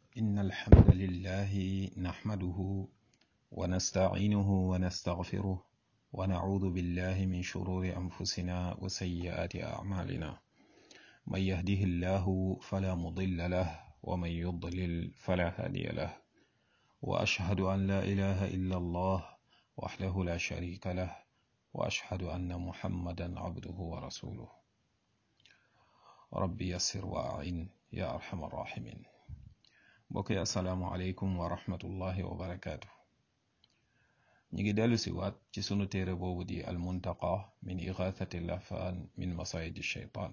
إن الحمد لله نحمده ونستعينه ونستغفره ونعوذ بالله من شرور أنفسنا وسيئات أعمالنا من يهده الله فلا مضل له ومن يضلل فلا هادي له وأشهد أن لا إله إلا الله وحده لا شريك له وأشهد أن محمدا عبده ورسوله ربي يسر وأعين يا أرحم الراحمين mbokk yi asalaamualeykum wa rahmatullahi wa barakaatu ñu ngi dellu si waat ci sunu téere boobu di almuntaqa min igathati lafaan min masayidi shaytaan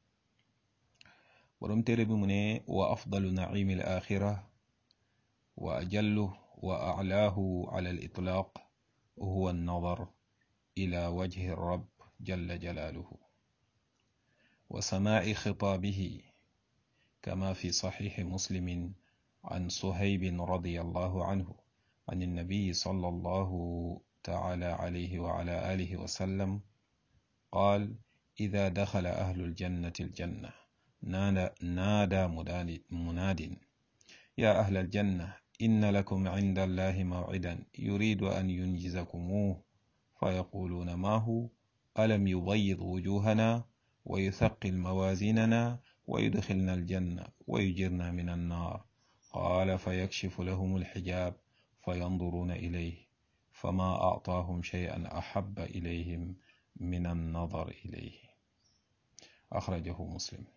borom téere bi mu ne wa afdalu naimi al axira wa ajallu wa aclaahu ala al itlaaq huwa annadar ila wajhi rab jalla jalaaluhu wa samaa'i xitaabihi kama fi saxiixi muslimin عن صهيب رضي الله عنه عن النبي صلى الله تعالى عليه وعلى آله وسلم قال إذا دخل أهل الجنة الجنة نادى, نادى مناد يا أهل الجنة إن لكم عند الله موعدا يريد أن ينجزكموه فيقولون ما هو ألم يبيض وجوهنا ويثقل موازيننا ويدخلنا الجنة ويجرنا من النار قال فيكشف لهم الحجاب فينظرون إليه فما أعطاهم شيئا أحب إليهم من النظر إليه أخرجه مسلم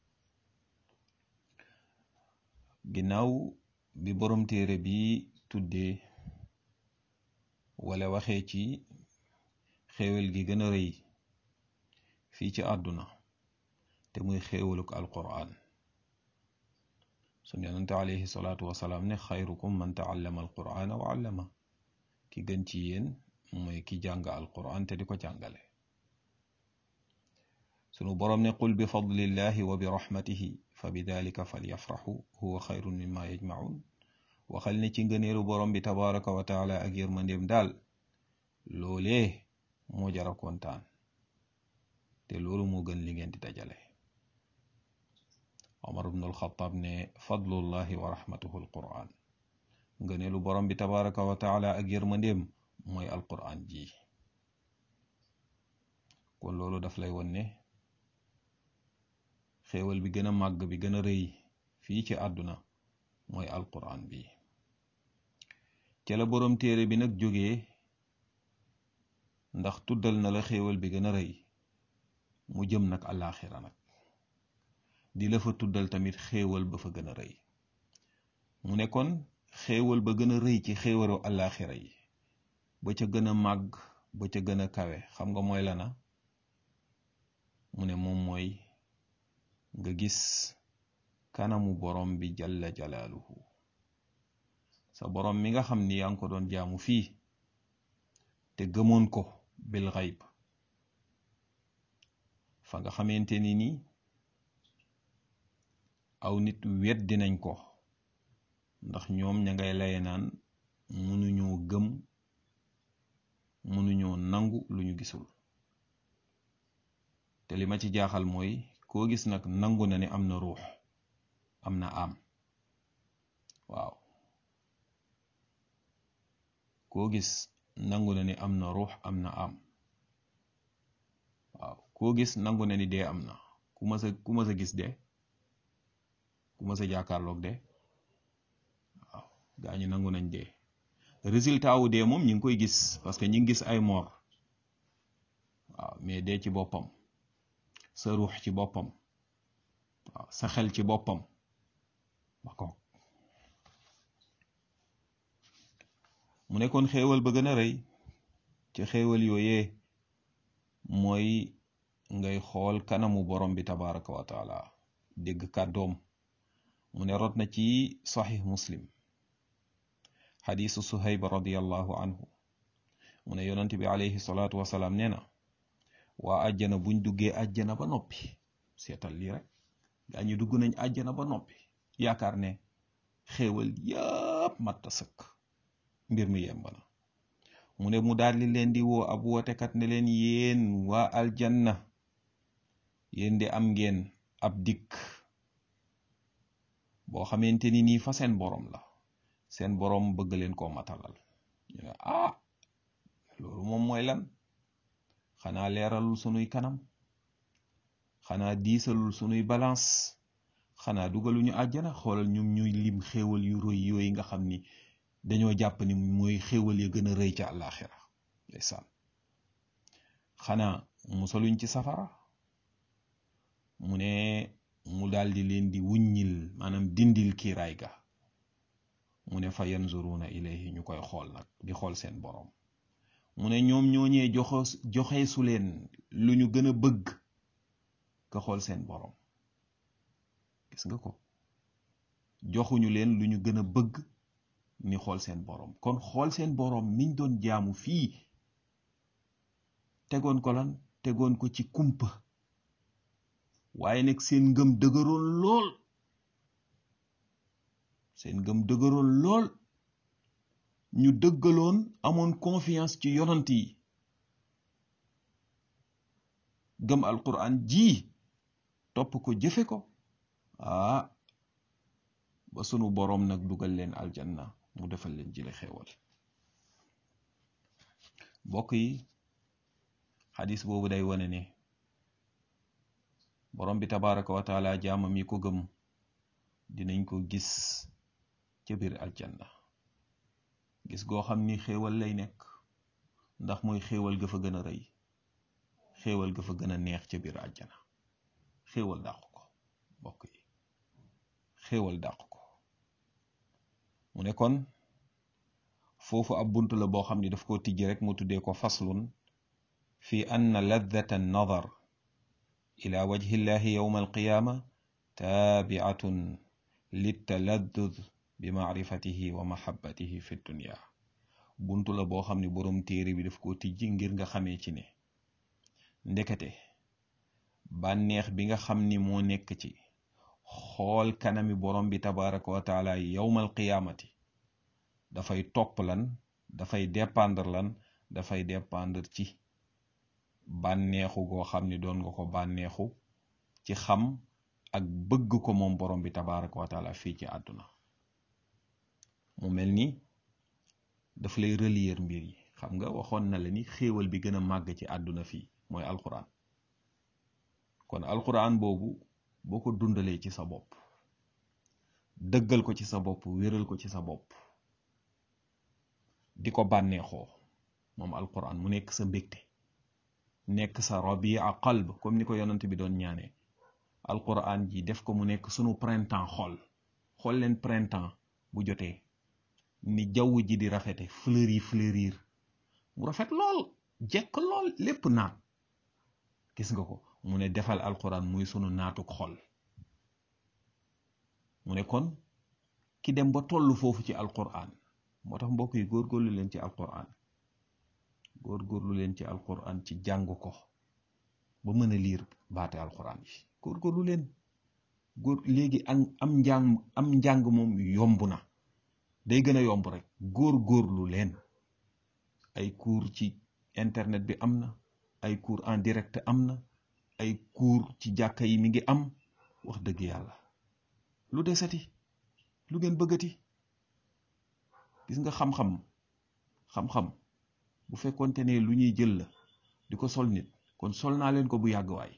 ginnaaw bi borom téere bi tuddee wala waxee ci xéewal gi gën a rëy fii ci àdduna te muy xéewaluk alquraan sun yonente alayhi salaatu wasalaam ne xayrukum man taallama alqur'ana wa allama ki gën ci yéen mooy ki jàng alqur'an te di ko jàngale sunu boroom ne qul bi fadlillahi wa bi rahmatihi fa bi dalika falyafraxu huwa xayrun mimma yajmaun waxal ne ci ngëneelu boroom bi tabaraka wa taala ak yërmandeem daal loolee moo jara kontaan te loolu moo gën li ngeen di dajale omar ibn alxataab ne fadlullahi wa rahmatuhu alquran ngëneelu borom bi tabaraka wa taala ak yërmandeem mooy alquran ji kon loolu daf lay won ne xéewal bi gën a màgg bi gën a rëy fii ci àdduna mooy alquran bi ca la borom téere bi nag jógee ndax tuddal na la xéewal bi gën a rëy mu jëm nag àllaaxira nag di la fa tuddal tamit xéewal ba fa gën a rëy mu ne kon xéewal ba gën a rëy ci xéewalu àllaaxira yi ba ca gën a màgg ba ca gën a kawe xam nga mooy lana mu ne moom mooy nga gis kanamu borom bi jalla jalaaluhu sa borom mi nga xam ni yaa ngi ko doon jaamu fii te gëmoon ko bil xayb fa nga xamante ni nii aw nit weddi nañ ko ndax ñoom ña ngay laye naan mënuñoo gëm mënuñoo nangu lu ñu gisul te li ma ci jaaxal mooy koo gis nag nangu na ne am na ruux am na am waaw koo gis nangu na ne am na ruux am na am waaw koo gis nangu na ni dee am na ku ma sa ku ma sa gis dee ku ma sa jàkkaarloog de waaw gaa ñu nangu nañ dee résultat wu dee moom ñi ngi koy gis parce que ñi ngi gis ay moor waaw mais dee ci boppam sa ruux ci boppam waaw sa xel ci boppam ba ko mu nekkoon xéewal ba gën a rëy ci xéewal yooyee mooy ngay xool kanamu borom bi tabaraka wa taala dégg kàddoom mu ne rot na ci saxiix muslim xadiisu suhayb radiallahu anhu mu ne yonent bi alayhi salaatu wasalaam nee na waa àjjana buñ duggee àjjana ba noppi seetal lii rek gaa ñu dugg nañ àjjana ba noppi yaakaar ne xéewal yépp matta sëkk mbir mi yemb na mu ne mu daldi leen di woo ab wootekat ne leen yéen waa aljanna yéen di am ngeen ab dikk boo xamante ni nii fa seen boroom la seen boroom bëgg leen koo matalal ñu ne ah loolu moom mooy lan xanaa leeralul sunuy kanam xanaa diisalul sunuy balance xanaa dugaluñu àjjana xoolal ñum ñuy lim xéewal yu rëy yooyu nga xam ni dañoo jàpp ni mooy xéewal ya gën a rëy ca àllaaxira ndeysaan xanaa musaluñ ci safara mu ne mu daldi leen di wuññil maanaam dindil kiiraay ga mu ne fa yanzuruna ilayhi ñu koy xool nag di xool seen boroom mu ne ñoom ñooñee joxe joxe su leen lu ñu gën a bëgg ka xool seen boroom gis nga ko joxuñu leen lu ñu gën a bëgg ni xool seen boroom kon xool seen boroom niñ doon jaamu fii tegoon ko lan tegoon ko ci kumpa waaye nag seen ngëm dëgëroon lool seen ngëm dëgëroon lool ñu dëggaloon amoon confiance ci yonant yi gëm alquran ji topp ko jëfe ko ah ba sunu boroom nag dugal leen aljanna mu defal leen jile xéewal mbokk yi xadis boobu day wane ne borom bi tabaraka wa taala jaamam yi ko gëm dinañ ko gis ca biir aljanna gis goo xam ni xéewal lay nekk ndax mooy xéewal ga fa gën a rëy xéewal ga fa gën a neex ca biir àjjana xéewal dàq ko mbokk yi xéewal dàq ko mu ne kon foofu ab bunt la boo xam ni daf ko tijji rek mu tuddee ko faslun fi anna laddata an-nadar ila wajhi llahi yawma alqiyaama taabiatun littaladdud bi maarifatihi wa mahabbatihi fi dunya buntu la boo xam ne boroom téere bi daf ko tijji ngir nga xamee ci ne ndekete bànneex bi nga xam ni moo nekk ci xool kanami borom bi tabaraka wa taala yawmal qiyaamati dafay topp lan dafay dépendre lan dafay dépendre ci bànneexu goo xam ni doon nga ko bànneexu ci xam ak bëgg ko moom borom bi tabaraka wa taala fii ci àdduna mu mel ni daf lay relier mbir yi xam nga waxoon na la ni xéewal bi gën a màgg ci àdduna fii mooy alquran kon alquran boobu boo ko dundalee ci sa bopp dëggal ko ci sa bopp wéral ko ci sa bopp di ko bànneexoo moom alquran mu nekk sa mbégte nekk sa rabia qalb comme ni ko yonent bi doon ñaanee alquran ji def ko mu nekk sunu printemps xol xool leen printemps bu jotee ni jaww ji di rafete fleur yi fleurir mu rafet lool jekk lool lépp naat gis nga ko mu ne defal alquran muy sunu naatuk xol mu ne kon ki dem ba toll foofu ci alquran moo tax mbokk yi góorgóorlu leen ci alquran góorgóorlu leen ci alquran ci jàng ko ba mën a liir baate alquran yi góorgóorlu leen góor léegi am am njàng am njàng moom yomb na day gën a yomb rek góorgóorlu leen ay cours ci internet bi am na ay cours en direct am na ay cours ci jàkka yi mi ngi am wax dëgg yàlla lu desati lu ngeen bëggati gis nga xam-xam xam-xam bu fekkonte ne lu ñuy jël la di ko sol nit kon sol naa leen ko bu yàgg waay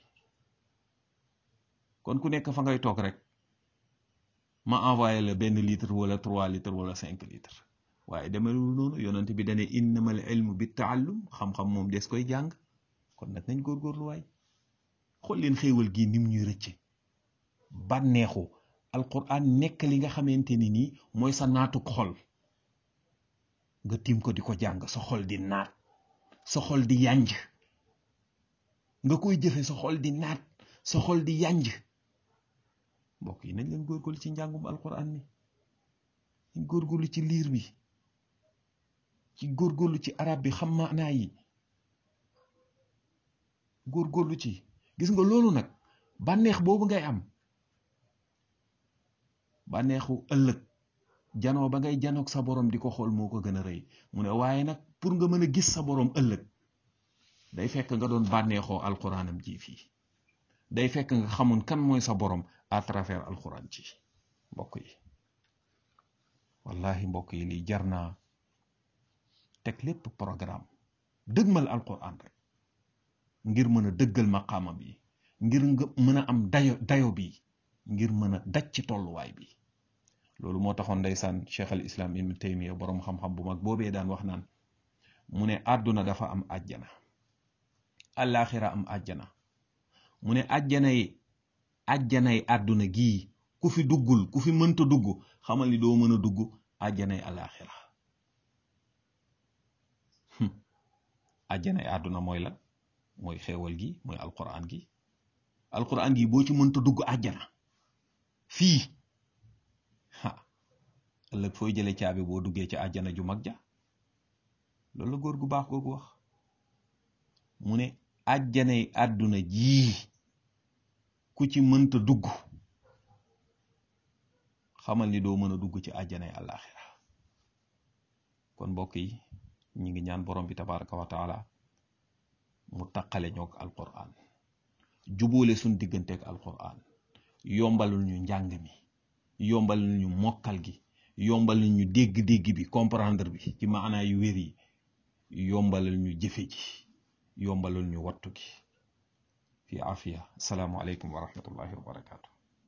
kon ku nekk fa ngay toog rek ma envoyé la benn litre wala trois litres wala cinq litres waaye demelul noonu yonent bi dane innamal ilmu bi taallum xam-xam moom des koy jàng kon nag nañ góorgóorlu waay xool leen xéewal gii nim ñuy rëcce bànneexu alquran nekk li nga xamante ni nii mooy sa naatuk xol nga tiim ko di ko jàng sa xol di naat sa xol di yànj nga koy jëfe sa xol di naat sa xol di yànj mbokk yi nañ leen góorgóorlu ci njàngum alquran mi nañ góorgóorlu ci liir bi ci góorgóorlu ci arab bi xam maanaa yi góorgóorlu ci gis nga loolu nag bànneex boobu ngay am bànneexu ëllëg janoo ba ngay janoog sa borom di ko xool moo ko gën a rëy mu ne waaye nag pour nga mën a gis sa borom ëllëg day fekk nga doon bànneexoo alquranam ji fii day fekk nga xamoon kan mooy sa borom à travers alquran ji mbokk yi wallahi mbokk yi lii jar naa teg lépp programme dëgmal alquran rek ngir mën a dëggal maqaama bi ngir nga mën a am dayo dayo bi ngir mën a daj ci tolluwaay bi loolu moo taxoon ndeysaan cheikh al islam ibn taymiya boroom xam-xam bu mag boobee daan wax naan mu ne àdduna dafa am àjjana àllaaxira am àjjana mu ne àjjana yi àjjanay àdduna gii ku fi duggul ku fi mënta dugg xamal ni doo mën a dugg àjjanay àllaaxira àjjanay àdduna mooy la mooy xeewal gi mooy alquran gi alquran gi boo ci mënta dugg àjjana fii ha ëllëg fooy jële caabi boo duggee ci àjjana ju mag ja loolu la góor gu baax googu wax mu ne àjjanay àdduna jii ku ci mënta dugg xamal ni doo mën a dugg ci àjjanay àllaaxira kon mbokk yi ñi ngi ñaan borom bi tabaraka wa taala mu taqale ñoog alquran jubóole suñ digganteeg alquran yombalul ñu njàng mi yombalul ñu mokkal gi yombalul ñu dégg-dégg bi comprendre bi ci maanaa yu wér yi yombalul ñu jëfe ji yombalul ñu wattu gi fi afiya asalaamu aleykum wa rahmatullahi wa barakatu